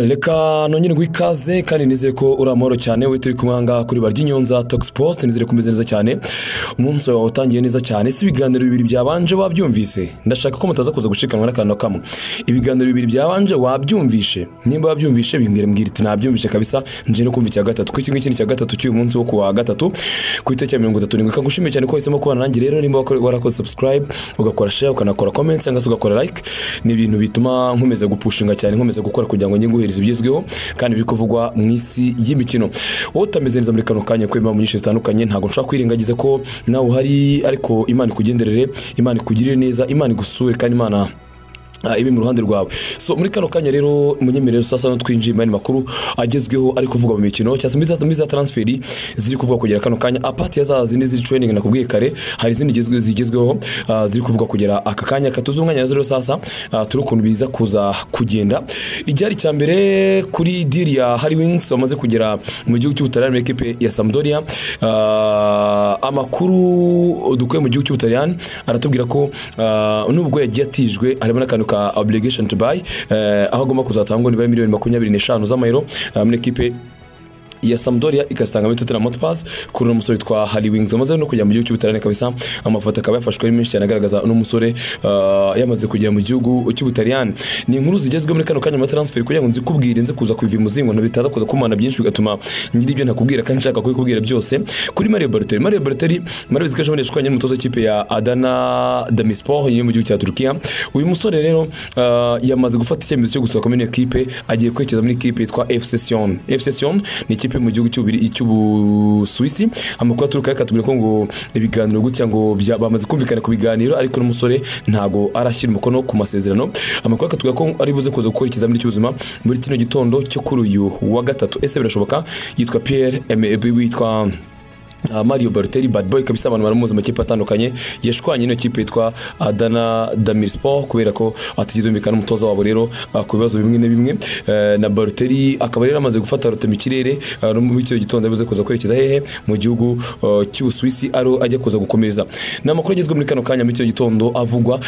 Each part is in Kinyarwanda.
reka nongerwe ikaze kandi nizere ko uri amahoro cyane we turi kumwe ahangaha kuri barya inyonza togisipoti nizere kumeze neza cyane umunsi wawe utangiye neza cyane si ibiganiro bibiri byabanje wabyumvise ndashaka ko mutaza kuza gucikanwa n'akantu na kamwe ibiganiro bibiri byabanje wabyumvishe nimba wabyumvishe bimbwire mbwira iti nabyumvishe kabisa nje no kumva icya gatatu kuko iki ngiki ni icya gatatu cy'uyu munsi wo kuwa gatatu ku itariki ya mirongo itatu n'indwi kagushimiye cyane ko wahisemo kubana nanjye rero nimba wakore- warakoze subscribe ugakora share ukanakora comment cyangwa se ugakora like ni ibintu bituma nkomeza gupushinga cyane nkomeza gukora kugira ngo njye guhereza ibigezweho kandi biri kuvugwa mu isi y'imikino wowe utameze neza muri kano kanya kubera impamvu nyinshi zitandukanye ntabwo nshobora kwirengagiza ko nawe uhari ariko imana ikugenderere imana ikugirire neza imana igusure kandi imana ah, ibe mu ruhande rwawe so muri kano kanya rero munyemerere sasa no twinjiye mu yandi makuru agezweho ari kuvugwa mu mikino cyangwa se muri za- muri za transferi ziri kuvugwa kugera kano kanya apati ya za zindi ziri training nakubwiye kare hari izindi zigezwe- zigezweho ah, ziri kuvugwa kugera aka kanya katuzi umwanya nazo rero sasa ah, turi ukuntu biza kuza kugenda icyari cya mbere kuri diri ya Harry Wings wamaze kugera mu gihugu cy'Ubutaliyani muri ekipe ya Sampdoria ah, amakuru dukuye mu gihugu cy'Ubutaliyani aratubwira ko ah, nubwo yagiye atijwe harimo n'akantu ka obligation to buy eh, aho agomba kuzatangwa nibura miliyoni makumyabiri n'eshanu z'amayero ah, muri ekipe ya Sampdoria ikazitanga muri Tottenham Hotspurs kuri uno musore witwa Harry Wings amaze no kujya mu gihugu cy'Ubutaliyani kabisa amafoto akaba yafashwe ari menshi cyane agaragaza uno musore ah, yamaze kugera mu gihugu cy'Ubutaliyani ni inkuru zigezweho muri kano kanya muri transfer kugira ngo nzikubwire nze kuza kubiva imuzingo ntibitaza kuza kumana byinshi bigatuma ngira ibyo ntakubwira kandi nshaka kubikubwira byose kuri Mario Balotelli Mario Balotelli murabizi ko ejo bundi yashwanye n'umutoza w'ikipe ya Adana Demispor yo mu gihugu cya Turkiya uyu musore rero ah, yamaze gufata icyemezo cyo gusohoka muri iyo ekipe agiye kwerekeza muri ikipe yitwa FC Sion FC Sion ni ikipe mu gihugu cy'Ubiri- cy'Ubusuwisi amakuru aturuka yakatubwira ko ngo ibiganiro gutya ngo bya- bamaze kumvikana ku biganiro ariko n'umusore ntago arashyira umukono ku masezerano amakuru akatubwira ko ari buze kuza gukora ikizamini cy'ubuzima muri kino gitondo cyo kuri uyu wa gatatu ese birashoboka yitwa Pierre M- witwa Uh, Mario Balotelli bad boy kabisa abantu baramuzi mu makipe atandukanye yashwanye n'iyo kipe yitwa Adana Demirspor kubera ko atigeze yumvikana n'umutoza wabo rero uh, ku bibazo bimwe na bimwe Eh, na Balotelli akaba rero amaze gufata rote mu kirere uh, no muri icyo gitondo yabuze kuza kwerekeza hehe mu gihugu uh, cy'Ubusuwisi ari ajya kuza gukomereza ni amakuru agezwe muri kano kanya muri icyo gitondo avugwa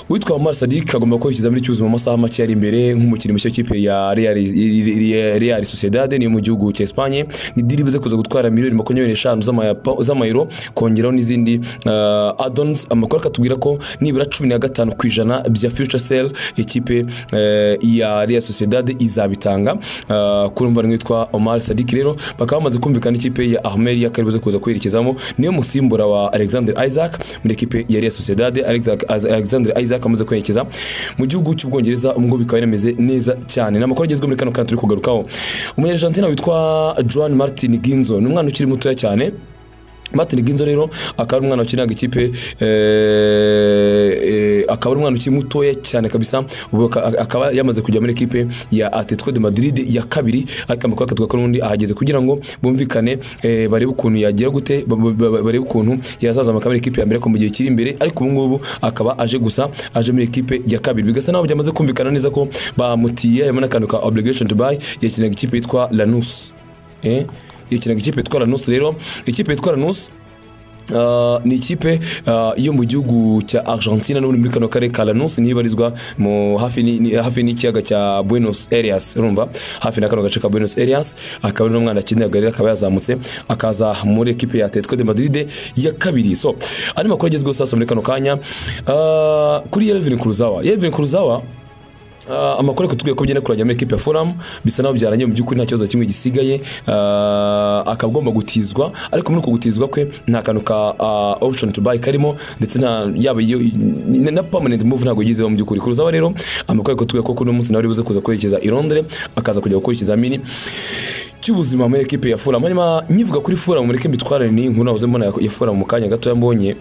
witwa Omar Sadik agomba gukora ikizamini cy'ubuzima mu masaha make ari imbere nk'umukinnyi mushya w'ikipe ya Real Real Sociedad ni yo mu gihugu cya Espagne ni diri ibuze kuza gutwara miliyoni makumyabiri n'eshanu z'amaya- z'amayero kongeraho n'izindi uh, addons amakuru akatubwira ko nibura cumi na gatanu ku ijana bya future sale ikipe eh, ya Real Sociedad izabitanga uh, kuri umuvandimwe witwa Omar Sadik rero bakaba bamaze kumvikana ikipe ya Ahmelia kari buze kuza kwerekezamo niyo musimbura wa Alexander Isaac muri ekipe ya Real Sociedad Alexa- Alexander Isaac amaze kwerekeza mu gihugu cy'Ubwongereza ubwo bikaba binameze neza cyane ni amakuru agezweho muri kano kanya turi kugarukaho umunyarijantine witwa Joan Martin Ginzo ni umwana ukiri mutoya cyane Martin Ginzo rero akaba ari umwana wakiniraga ikipe eh, eh, akaba ari umwana ukiri mutoya cyane kabisa ubu aka- akaba yamaze kujya muri ekipe ya Atletico de Madrid ya kabiri ariko amakuru akatwa ko n'undi ahageze kugira ngo bumvikane eh, barebe ukuntu yagira gute ba- ba- ba- barebe ukuntu yazaza muri ikipe ya mbere ko mu gihe kiri imbere ariko ubu ngubu akaba aje gusa aje muri ekipe ya kabiri bigasa naho byamaze kumvikana neza ko bamutiye harimo n'akantu ka obligation to buy yakinaga ikipe yitwa Lanus eh yakinaga ikipe yitwa Lanus rero ikipe yitwa Lanus Uh, ni ikipe uh, yo mu gihugu cya Argentina n'ubundi muri kano karere ka Lanús niyo ibarizwa mu hafi ni- ni- hafi n'ikiyaga cya Buenos Aires urumva hafi na kano gace ka Buenos Aires akaba ari n'umwana akiniraga rero akaba yazamutse akaza muri ekipe ya Atletico de Madrid ya kabiri so andi makuru agezweho sasa muri kano kanya uh, kuri Yelvin Kurzawa Yelvin Kurzawa Uh, amakuru kutubwiye ko byenda kurangira muri ekipe ya Fulham bisa naho byarangiye mu by'ukuri nta kibazo na kimwe gisigaye uh, akaba agomba gutizwa ariko muri uko gutizwa kwe nta kantu ka uh, option to buy karimo ndetse nta yaba iyo na- na permanent move ntabwo yizeho mu by'ukuri kuruzaba rero amakuru kutubwiye ko kuno munsi nawe aribuze kuza kwerekeza i Londres akaza kujya gukora ikizamini cy'ubuzima muri ekipe ya Fulham hanyuma nkivuga kuri Fulham mureke mbitwarane n'iyi nkuru nahoze mbona ya Fulham mu kanya gato mbonye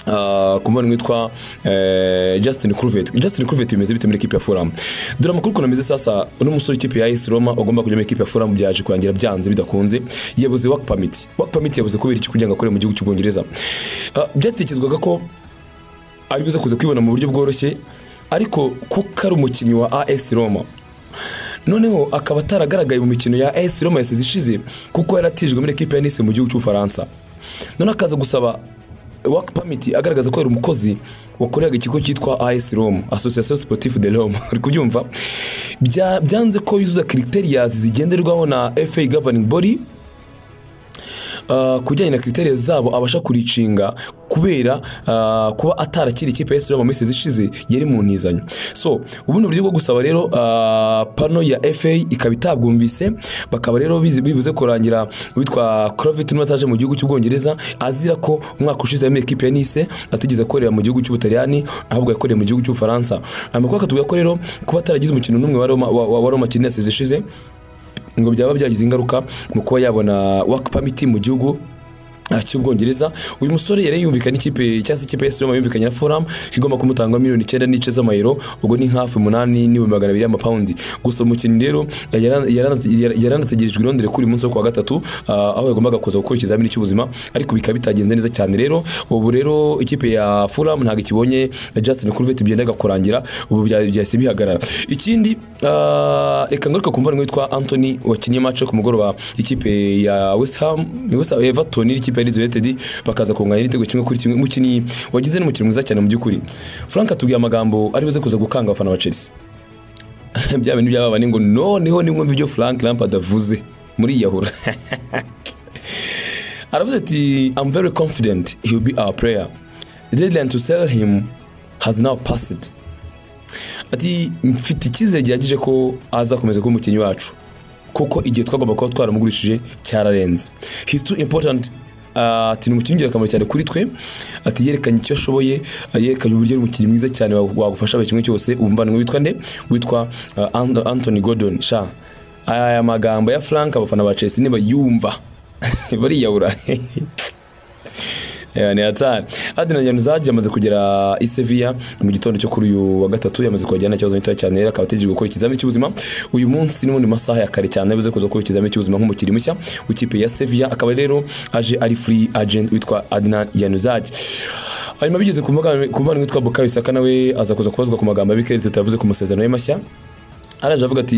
Uh, ku mubano witwa eh, Justin Kluivert Justin Kluivert bimeze bite muri ikipe ya Fulham dore amakuru ukuntu ameze sasa uno musore w'ikipe ya AS Roma ugomba kujya muri ikipe ya Fulham byaje kurangira byanze bidakunze yabuze work permit work permit yabuze kubera iki kugira ngo akore mu gihugu cy'Ubwongereza uh, byatekerezwaga ko ari buze kuza kwibona mu buryo bworoshye ariko kuko ari umukinnyi wa AS Roma noneho akaba ataragaragaye mu mikino ya AS Roma yasize ishize kuko yaratijwe muri ekipe ya Nice mu gihugu cy'Ubufaransa none akaza gusaba work permit agaragaza ko yari umukozi wakoreraga ikigo cyitwa IS Rome Association Sportive de Rome uri kubyumva Bya- byanze ko yuzuza criterias zigenderwaho na FA governing body Uh, ku bijyanye na kriteriya zabo abasha kuricinga kubera uh, kuba atarakira ikipe ya Siroma mu minsi ishize yari mu ntizanyo so ubundi buryo bwo gusaba rero uh, pano ya FA ikaba itabwumvise bakaba rero bizi- bibuze kurangira witwa Crovit n'umwe ataje mu gihugu cy'Ubwongereza azira ko umwaka ushize yameye ikipe ya Nice atigeze akorera mu gihugu cy'Ubutaliyani ahubwo yakoreye mu gihugu cy'Ubufaransa amakuru akatubwira ko rero kuba ataragize umukino n'umwe wa Roma wa, wa- wa Roma Kinesi zishize ngo byaba byagize ingaruka mu kuba yabona work permit mu gihugu ah, cy'ubwongereza uyu musore yari yumvikanye n'ikipe cyangwa se ikipe ya Roma yumvikanye na Fulham ko igomba kumutanga miliyoni icyenda n'ice z'amayero ubwo ni hafi umunani n'ibihumbi magana abiri y'amapawundi gusa umukinnyi rero yara- yarana- yara- yaranategerejwe i Londres kuri uyu munsi wo kuwa gatatu ah, aho yagombaga kuza gukora ikizamini cy'ubuzima ariko bikaba bitagenze neza cyane rero ubu rero ikipe ya Fulham ntabwo ikibonye Justin Kluivert byendaga kurangira ubu bya- byahise bihagarara ikindi ah, reka ngaruka ku mvano witwa Anthony wakinnye match ku mugoroba ikipe ya West Ham West Ham Everton n'ikipe ya Leeds United bakaza kunganya n'igitego kimwe kuri kimwe umukinnyi wagize n'umukino mwiza cyane mu by'ukuri Frank atubwiye amagambo ari buze kuza gukanga abafana ba Chelsea bya bintu byababa ni ngo noneho ni mwumva ibyo Frank Lampard avuze muri yahura aravuze ati I'm very confident he will be our player the deadline to sell him has now passed ati mfite icyizere gihagije ko azakomeza kuba umukinnyi wacu kuko igihe twagomba kuba twaramugurishije cyararenze he's too important Ah, ati ni umukinnyi w'ingirakamaro cyane kuri twe ati yerekanye icyo ashoboye ah, yerekanye uburyo ari umukinnyi mwiza cyane wagu- wagufasha buri kimwe cyose umuvandimwe witwa nde witwa ah, Ant- Anthony Gordon sha aya magambo ya Frank abafana ba Chelsea nibayumva bariyahura Yeah, ni hatari Adrian Yanuzaj yamaze kugera i Sevilla mu gitondo cyo kuri uyu wa gatatu yamaze kuhagera nta kibazo gitoya cyane rero akaba ategereje gukora ikizamini cy'ubuzima uyu munsi ni mu masaha ya kare cyane yabuze kuza gukora ikizamini cy'ubuzima nk'umukinnyi mushya w'ikipe ya Sevilla akaba rero aje ari free agent witwa Adrian Yanuzaj hanyuma bigeze ku mbaga- ku mubano witwa Bukayo Saka nawe aza kuza kubazwa ku magambo ya Mikel Arteta yavuze ku masezerano ye mashya araje avuga ati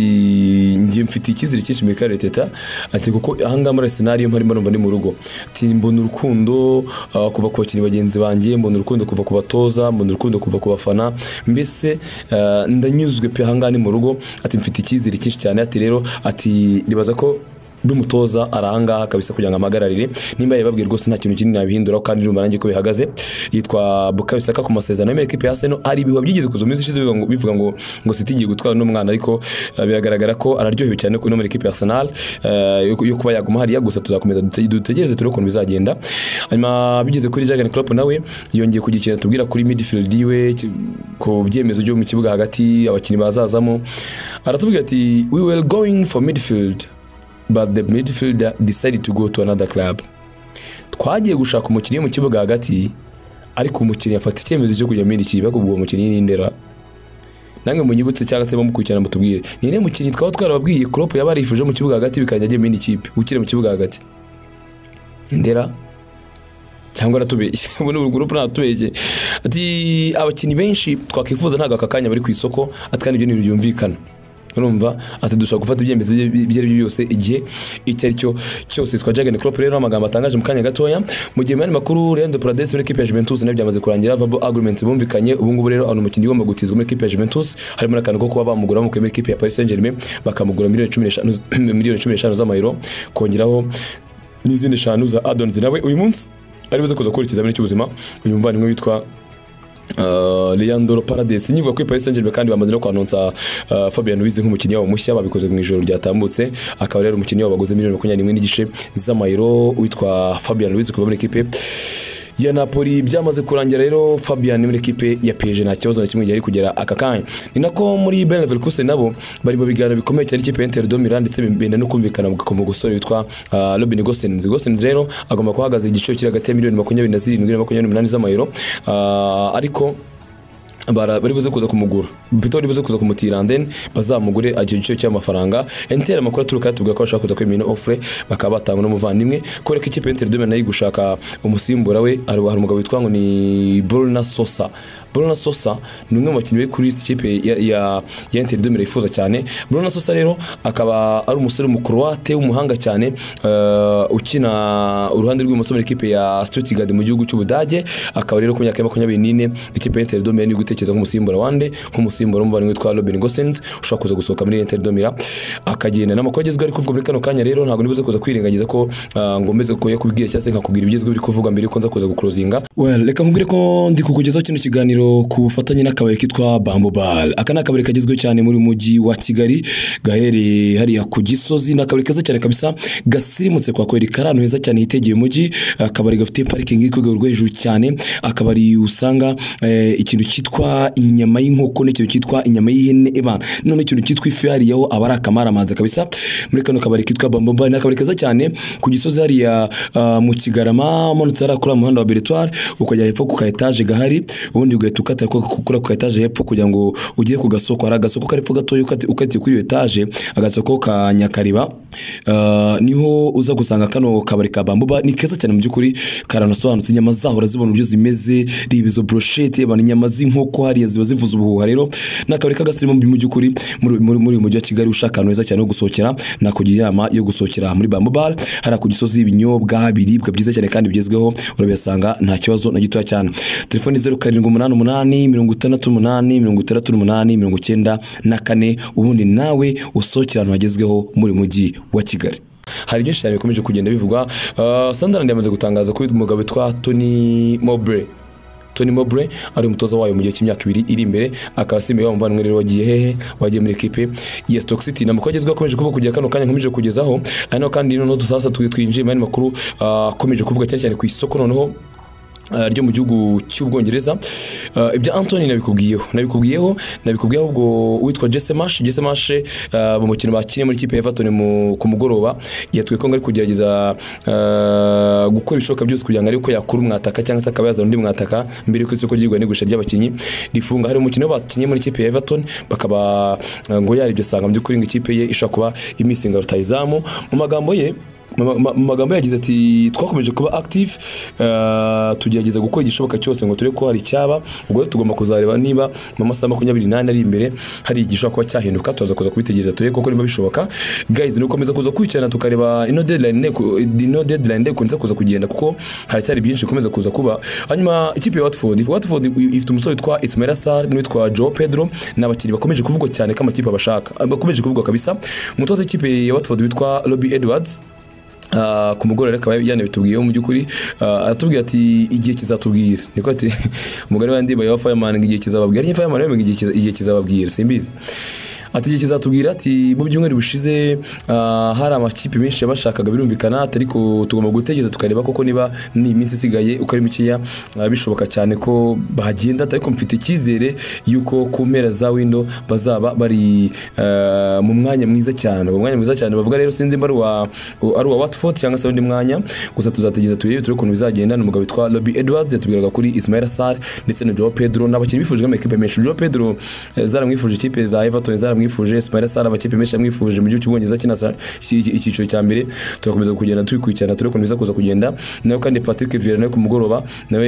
njye mfite icyizere cyinshi muri kare teta ati kuko ahangaha muri Arsenal iyo mparimo numva ni mu rugo ati mbona urukundo ah, kuva ku bakinnyi bagenzi banjye mbona urukundo kuva ku batoza mbona urukundo kuva ku bafana mbese ah, ndanyuzwe pe ahangaha ni mu rugo ati mfite icyizere cyinshi cyane ati rero ati nibaza ko n'umutoza aranga kabisa kugira ngo amagararire nimba yababwiye rwose nta kintu kinini nabihinduraho kandi urumva nanjye ko bihagaze yitwa Bukayo Saka ku masezerano y'America ipe yaseno hari ibihuha byigeze kuza mu minsi ishize bivuga ngo- bivuga ngo ngo City igiye gutwara n'umwana ariko eh, biragaragara ko araryohewe cyane no muri ikipe ya Arsenal eh, yo yo kuba yaguma hariya gusa tuzakomeza dute- dutegereze turebe ukuntu bizagenda hanyuma bigeze kuri Jurgen Klopp nawe yongeye kugira ikintu atubwira kuri midfield yiwe ki- ku byemezo byo mu kibuga hagati abakinnyi bazazamo aratubwira ati we were going for midfield but the midfielder decided to go to another club twagiye gushaka umukinnyi wo mu kibuga hagati ariko umukinnyi afata icyemezo cyo kujya muri iki kibuga ubwo uwo mukinnyi ni Ndera nange munyibutse cyangwa se mukurikirana mutubwire ni ine mukinnyi twaba twarababwiye Klopp yaba yarifuje mu kibuga hagati bikajya ajya muri kipe ukiri mu kibuga hagati Ndera cyangwa aratubeshye ubu ni gurupe ntatubeshye ati abakinnyi benshi twakwifuza ntabwo aka kanya bari ku isoko ati kandi ibyo ni ibintu byumvikana urumva ati dushobora gufata ibyemezo ibyo ibyo ari byo byose igihe icyo ari cyo cyose twa Jurgen Klopp rero amagambo atangaje mu kanya gatoya mu gihe mu yandi makuru Leandro Paredes muri equipe ya Juventus nayo byamaze kurangira verbal agreements bumvikanye ubu ngubu rero ari umukinnyi ugomba gutizwa muri equipe ya Juventus harimo n'akantu ko kuba bamugura bamukuye muri equipe ya Paris Saint-Germain bakamugura miliyoni cumi n'eshanu miliyoni cumi n'eshanu z'amayero kongeraho n'izindi eshanu za addons nawe uyu munsi ari buze kuza gukora ikizamini cy'ubuzima uyu muvandimwe witwa Uh, Leandro Paredes nivuga kuri Paris Saint-Germain kandi bamaze no kwanonsa uh, Fabian Ruiz nk'umukinnyi wabo mushya babikoze mu ijoro ryatambutse akaba rero umukinnyi wabo baguze miliyoni makumyabiri n'imwe n'igice z'amayero witwa Fabian Ruiz kuva muri ekipe ya Napoli byamaze kurangira rero Fabian muri ekipe ya PSG nta kibazo na kimwe yari kugera aka kanya ni nako muri Bayer Leverkusen nabo bari mu biganiro bikomeye cyane ikipe ya Inter de Milan ndetse benda no kumvikana ku musore witwa uh, Robin Gosens Gosens rero agomba kuhagaza igiciro kiri hagati ya miliyoni makumyabiri na zirindwi na makumyabiri n'umunani z'amayero uh, ariko bara- bari buze kuza kumugura bito bari buze kuza kumutira then bazamugure agiye igiciro cy'amafaranga entera amakuru aturuka yatubwira ko bashaka kuza kwemera ofure bakaba batanga n'umuvandimwe kubera ko ikipe y'enteri domina nayo iri gushaka umusimbura we hari hari umugabo witwa ngo ni buruna sosa Bruno Sosa ni umwe mu bakinnyi bari kuri iyi kipe ya ya ya Inter de Milan yifuza cyane Bruno Sosa rero akaba ari umusore w'umukroate w'umuhanga cyane eh, ukina uruhande rw'ibumoso muri ikipe ya Stuttgart mu gihugu cy'Ubudage akaba rero ku myaka ya makumyabiri n'ine ikipe ya Inter de Milan iri gutekereza nk'umusimbura wande nk'umusimbura w'umuvandimwe witwa Robin Gosens ushobora kuza gusohoka muri Inter de Milan akagenda n'amakuru agezweho ari kuvugwa muri kano kanya rero ntabwo nibuze kuza kwirengagiza ko ah, ngombeze kuyakubwira cyangwa se nkakubwira ibigezweho biri kuvuga mbere yuko nza kuza gukurozinga well reka nkubwire ko ndi kukugezaho kino kiganiro ku bufatanye n'akabari kitwa Bamboo Bar aka ni akabari kagezweho cyane muri uyu mujyi wa Kigali gaherereye hariya ku Gisozi ni akabari keza cyane kabisa gasirimutse kwa kweli kari ahantu heza cyane hitegeye umujyi akabari gafite parikingi iri ku rwego rwo hejuru cyane akabari usanga eh, ikintu cyitwa inyama y'inkoko n'ikintu cyitwa inyama y'ihene ebana none ikintu cyitwa ifi hariya ho aba ari akamaramaza kabisa muri kano kabari kitwa Bamboo Bar ni akabari keza cyane ku Gisozi hariya ah, mu Kigarama umanutse hariya kuri wa muhanda wa Beretwari ukajya hepfo ku ka etaje gahari ubundi ugahita ukata ku- ku- kuri ako ka etaje hepfo kugira ngo ugere ku gasoko hari agasoko karepfo gatoya ukati- ukatiye kuri iyo etaje agasoko ka Nyakariba Ah, niho uza gusanga kano kabari ka Bambuba ni keza cyane mu by'ukuri karanasobanutse inyama zaho urazibona uburyo zimeze reba izo brochette abantu inyama z'inkoko hariya ziba zivuza ubuhuha rero ni akabari k'agasimbi mu by'ukuri muri muri muri uyu mujyi wa Kigali ushaka ahantu heza cyane ho gusohokera nakugira inama yo gusohokera muri Bamboo Bar hari ku Gisozi ibinyobwa biribwa byiza cyane kandi bigezweho urabihasanga nta kibazo na gitoya cyane telefoni zeru karindwi umunani umunani mirongo itandatu umunani mirongo itandatu n'umunani mirongo icyenda na kane ubundi nawe usohokera ahantu hagezweho muri uyu mujyi wa Kigali hari byinshi cyane bikomeje kugenda bivugwa uh, Sunderland yamaze gutangaza ko umugabo witwa Tony Mowbray Tony Mowbray ari umutoza wayo mu gihe cy'imyaka ibiri iri imbere akaba asimbuye wa muvandimwe rero wagiye hehe wagiye muri ekipe ya Stoke City ni amakuru agezweho akomeje kuvuga kugera kano kanya nkomeje kugezaho ari naho kandi noneho dusasa twinjiye mu yandi makuru ah, akomeje kuvuga cyane cyane ku isoko noneho ah, ryo mu gihugu cy'ubwongereza Ah, ibya antoni nabikubwiyeho nabikubwiyeho nabikubwiyeho ubwo witwa jesse mash jesse mash mu mukino bakinnye muri ikipe ya everton mu- ku mugoroba yatwiye ko ngo ari kugerageza ah, gukora ibishoboka byose kugira ngo arebe ko yakura umwataka cyangwa se akaba yazana undi mwataka mbere yuko isoko ryigwa n'igurisha ry'abakinnyi rifunga hari umukino bakinnye muri ikipe ya everton bakaba ah, ngo yaribyo asanga mu by'ukuri ngo ikipe ye ishobora kuba imisinga rutayizamu mu magambo ye mu ma- mu magambo yagize ati twakomeje kuba active eh, tugerageza gukora igishoboka cyose ngo turebe ko hari icyaba ubwo rero tugomba kuzareba niba mu masaha makumyabiri n'ane ari imbere hari igishobora kuba cyahinduka turaza kuza kubitegereza turebe koko niba bishoboka guys ni ugukomeza kuza kurikirana tukareba ino deadline ne- ku- ino deadline day kunza kuza kugenda kuko haracyari byinshi bikomeza kuza kuba hanyuma ikipe ya Watford Watford i- ifite umusore witwa Ismaila Sarr n'uwitwa Joao Pedro ni abakinnyi bakomeje kuvugwa cyane ko amakipe abashaka bakomeje kuvugwa kabisa umutoza w'ikipe ya Watford witwa Robbie Edwards Ah, ku mugoroba rero akaba yanabitubwiyeho mu by'ukuri ah, aratubwira ati igihe kizatubwira niko ati umugore wa ndimba ya fireman ngo igihe kizababwira nyine fireman yemeye igihe kiza- igihe kizababwira simbizi ati igihe kizatubwira ati mu byumweru bishize ah, hari amakipe menshi yabashakaga birumvikana ati ariko tugomba gutegereza tukareba koko niba ni iminsi isigaye uko ari mikeya ah, bishoboka cyane ko bagenda ati ariko mfite icyizere yuko ku mpera za windo bazaba bari ah, mu mwanya mwiza cyane uwo mwanya mwiza cyane bavuga rero sinzi mba ari uwa u- ari uwa Watford cyangwa se undi mwanya gusa tuzategereza turebe turebe ukuntu bizagenda ni umugabo witwa Robbie Edwards yatubwiraga kuri Ismail Sarr ndetse na Joao Pedro n'abakinnyi bifuje mu ikipe menshi Joao Pedro eh, zaramwifuje ikipe za Everton zaramwifuje Ismail Sarr abakipe menshi yamwifuje mu gihugu cy'Ubwongereza kina sa- iki- iki- icyiciro cya mbere turakomeza kugenda tubikurikirana turebe ukuntu biza kuza kugenda nawe kandi Patrick Vieira nawe ku mugoroba nawe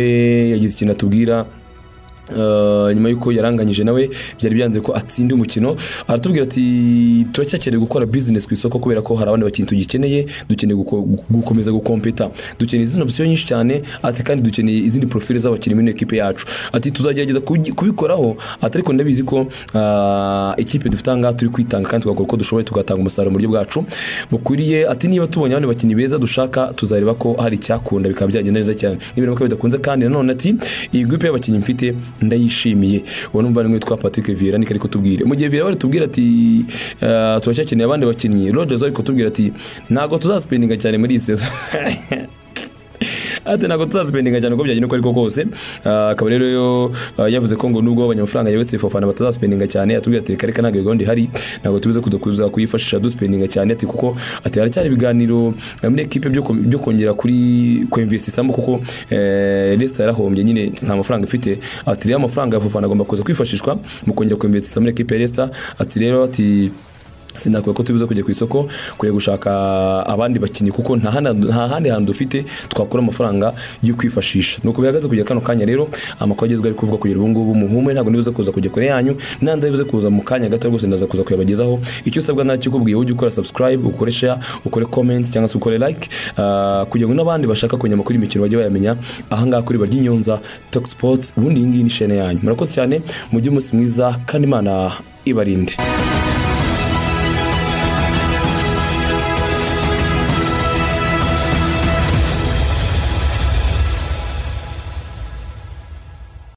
yagize ikintu atubwira Uh, nyuma y'uko yaranganyije nawe byari byanze ko atsinda umukino aratubwira ati turacyakeneye gukora business ku isoko kubera ko hari abandi bakintu tugikeneye dukeneye guko- gukomeza gukompeta dukeneye izindi option nyinshi cyane ati kandi dukeneye izindi profile z'abakinnyi muri ekipe yacu ati tuzagerageza kugi- kubikoraho ati ariko ndabizi ko ah, ikipe dufite aha ngaha turi kwitanga kandi tugakora uko dushoboye tugatanga umusaruro mu buryo bwacu bukwiriye ati niba tubonye abandi bakinnyi beza dushaka tuzareba ko hari icyakunda bikaba byagenda neza cyane n'ibintu bikaba bidakunze kandi nanone ati iyi groupe y'abakinnyi mfite ndayishimiye uwo numva nimwe witwa Patrick Vieira niko ariko tubwire mu gihe Vieira bari tubwira ati ah, turacyakeneye abandi bakinnyi Rodgers ariko tubwira ati ntabwo tuzaspendinga cyane muri iyi season ati ntabwo tuzazipendinga cyane uko byagenda uko ariko kose Ah, akaba rero yo- ah, yavuze ko ngo nubwo abanyamafaranga ya Wesley Fofana batazasipendinga cyane atubwira ati reka reka ntabwo gahunda ihari ntabwo tubize kuza kuza kuyifashisha dusipendinga cyane ati kuko ati haracyari ibiganiro eh, muri ekipe byo ko- byo kongera kuri kwemvestisamo kuko eh, Leicester yarahombye nyine nta mafaranga ifite ati rero amafaranga ya Fofana agomba kuza kwifashishwa mu kongera kwemvestisamo muri ekipe ya Leicester ati rero ati sinakwiye ko tubiza kujya ku isoko kujya gushaka abandi bakinnyi kuko nta handi- nta handi hantu dufite twakura amafaranga yo kwifashisha ni uko bihagaze kujya kano kanya rero amakuru agezweho ari kuvugwa kugera ubu ngubu muhume ntabwo nibuza kuza kujya kure yanyu n'andi abibuze kuza mu kanya gato rwose ndaza kuza kuyabagezaho icyo usabwa nakikubwiye ujye ukora subscribe ukore share ukore comment cyangwa se ukore like ah, kugira ngo n'abandi bashaka kumenya amakuru y'imikino bajye bayamenya ahangaha kuri barya inyonza talk sports ubundi iyi ngiyi ni shene yanyu murakoze cyane mujye umunsi mwiza kandi imana ibarinde